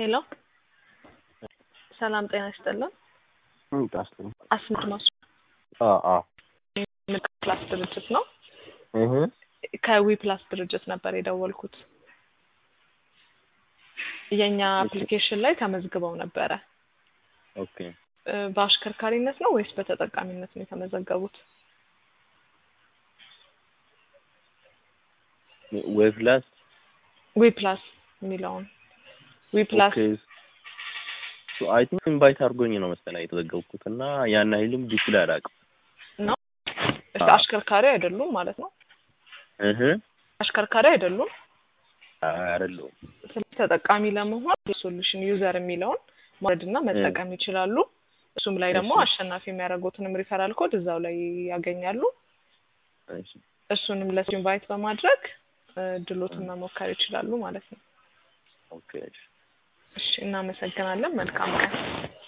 ሄሎ ሰላም ጤና ይስጥልን። ጣስ አስመድ ማሱ አ ፕላስ ድርጅት ነው። እህ ከዊ ፕላስ ድርጅት ነበር የደወልኩት። የእኛ አፕሊኬሽን ላይ ተመዝግበው ነበረ። ኦኬ እ በአሽከርካሪነት ነው ወይስ በተጠቃሚነት ነው የተመዘገቡት? ወይ ፕላስ ዊ ፕላስ የሚለውን ዊ ፕላስ ኦኬ ሶ አይ ቲንክ ኢንቫይት አድርጎኝ ነው መሰለኝ የተዘገብኩት እና ያን ኃይልም ዲስፕሌይ አላውቅም። ነው። እሺ፣ አዎ። አሽከርካሪ አይደሉም ማለት ነው። እህ አሽከርካሪ አይደሉም። አይደለሁም። ስለዚህ ተጠቃሚ ለመሆን ሶሉሽን ዩዘር የሚለውን ማውረድና መጠቀም ይችላሉ። እሱም ላይ ደግሞ እሺ። አሸናፊ የሚያደርጉትንም ሪፈራል ኮድ እዛው ላይ ያገኛሉ። እሺ እሱንም ለሱ ኢንቫይት በማድረግ እ ድሎትን መሞከር ይችላሉ ማለት ነው። ኦኬ እሺ። እሺ፣ እናመሰግናለን። መልካም ቀን።